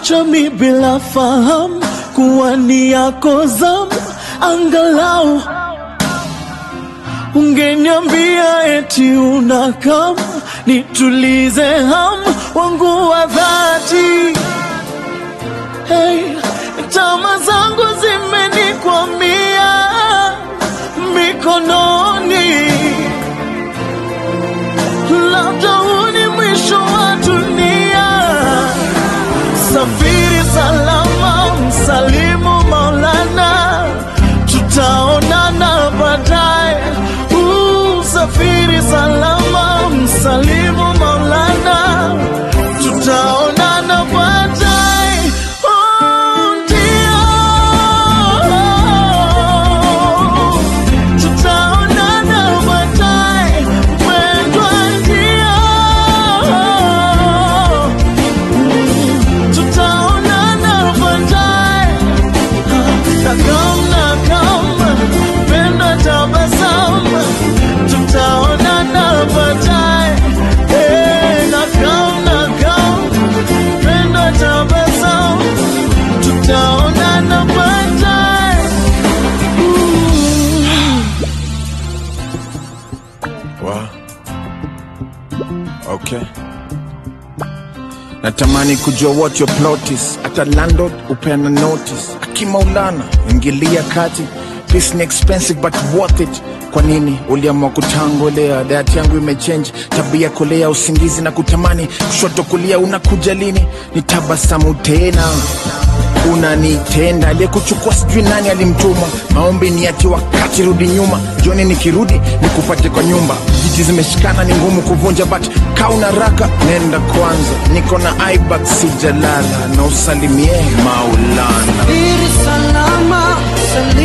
Uliniacha mi bila fahamu kuwa ni yako zamu, angalau ungeniambia eti unakam nitulize hamu wangu wa dhati. Hey, tama zangu zimenikwamia mikononi, labda huu ni mwisho wa dunia. Safiri salama, msalimu Maulana, tutaonana baadaye. Uh, Safiri salama, msalimu Maulana, tutaonana baadaye. Oh, ndio. Tutaonana baadaye, mpendwa, ndio tutaonana baadaye. Nakam nakam, penda tabasamu, tutaonana baadaye. Eh, nakam nakam, penda tabasamu, tutaonana baadaye. Wow. Okay. Natamani kujua what your plot is. Hata landlord upeana notice. Akimaulana ingilia kati. This ni expensive but worth it. Kwa nini uliamua kutangolea? Diet yangu imechange, tabia kolea, usingizi na kutamani, kushoto kulia, unakuja lini? Ni tabasamu tena unanitenda aliyekuchukua sijui nani alimtuma maombi ni ati wakati rudi nyuma jioni nikirudi nikupate kwa nyumba jiji zimeshikana ni ngumu kuvunja but kauna raka nenda kwanza niko na ibak sijalala na usalimie maulana Safiri salama, sali